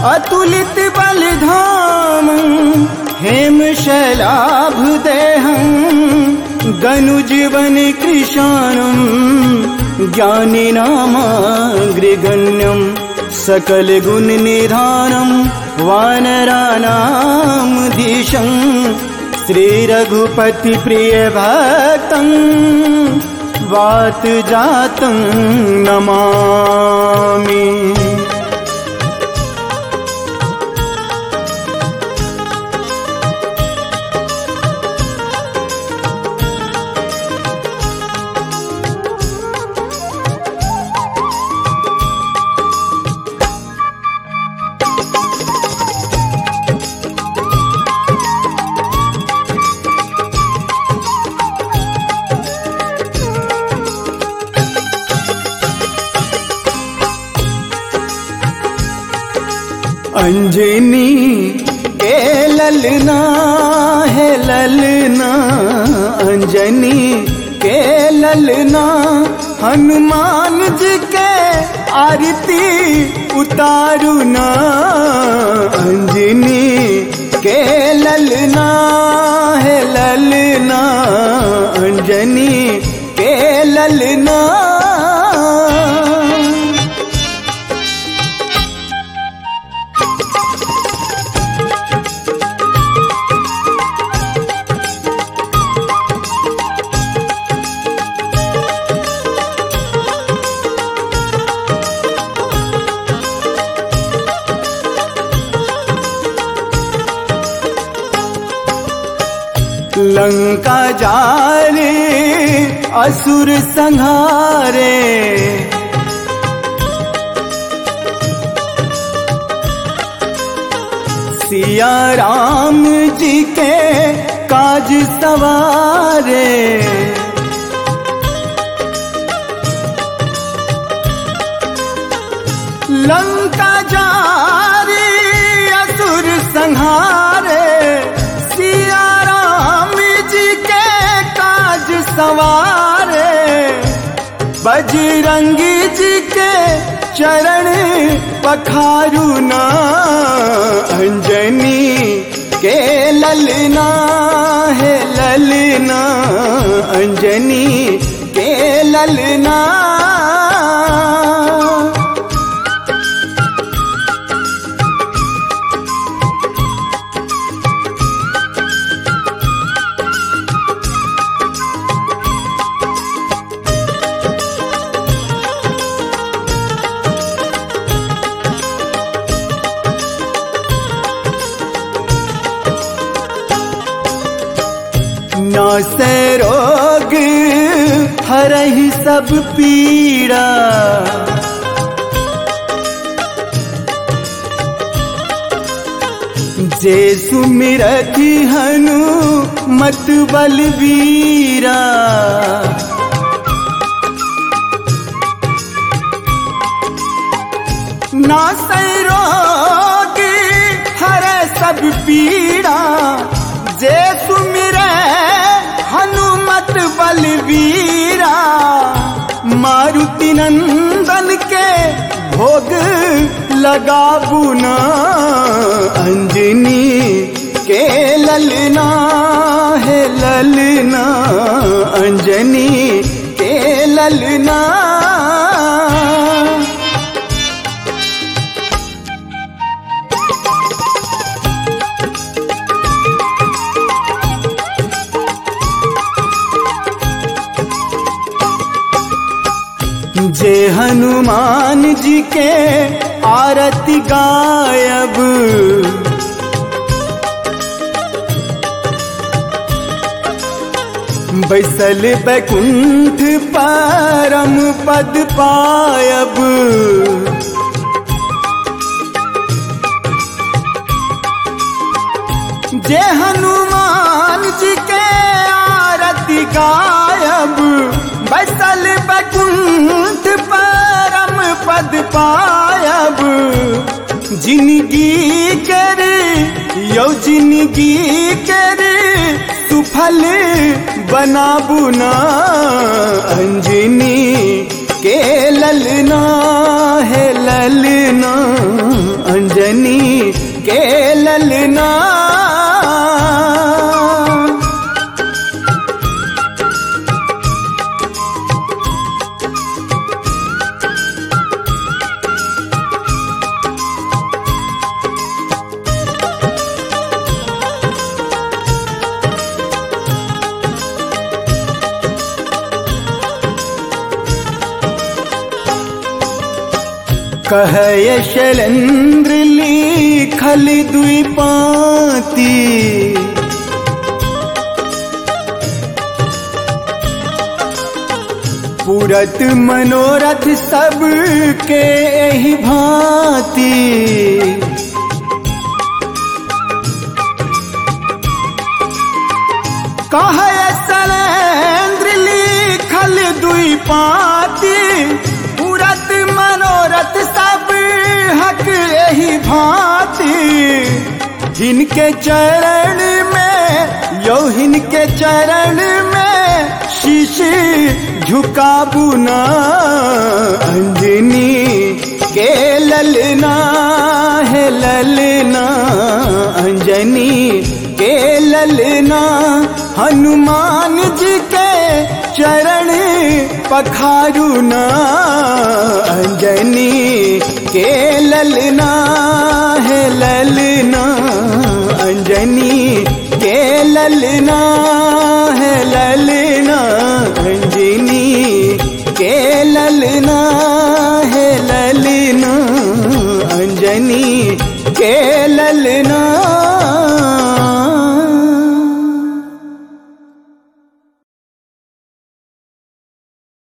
अतुलित बलिधाम हेम शैलाभ देहं गनुजीवन कृशानम् ज्ञानिनामाग्रिगण्यम् सकल गुण निधानम् वानराणामधीशम् श्रीरघुपति प्रिय भक्तम् वात जातं नमामि अंजनी के ललना है ललना अंजनी के ललना हनुमान जी के आरती उतारू ना अंजनी के ललना है ललना अंजनी के ललना लंका जारे असुर संहारे सिया राम जी के काज सवारे लंका जारे असुर संहारे सिया राम जी के काज सवारे बजरंगी जी के चरण पखारू ना अंजनी के ललना है ललना अंजनी के ललना न से रोग हरहि सब पीड़ा जे सुमिरति हनु मत बलवीरा ना से रोग हर सब पीड़ा जे सुमिरे हनुमत बलवीरा मारुति नंदन के भोग लगाबू ना अंजनी के ललना है ललना अंजनी के ललना जे हनुमान जी के आरती गायब बैसल बैकुंठ परम पद पायब जे हनुमान जी के आरती गायब बैसल बैकुंठ परम पद पायब जिंदगी कर यौ जिंदगी कर सुफल बनाबू ना अंजनी के ललना है ललना अंजनी अंजनी के ललना कह शैलेंद्र लिखल दुई पाती पूरत मनोरथ सब के ही भांति कह शैलेंद्र लिखल दुई पाती पूरत मनोरथ सब हक यही भांति जिनके चरण में यो हिनके चरण में शीश झुकाबू ना अंजनी के ललना है ललना अंजनी के ललना हनुमान जी के चरण पखारू ना अंजनी के ललना है ललना अंजनी के ललना है ललना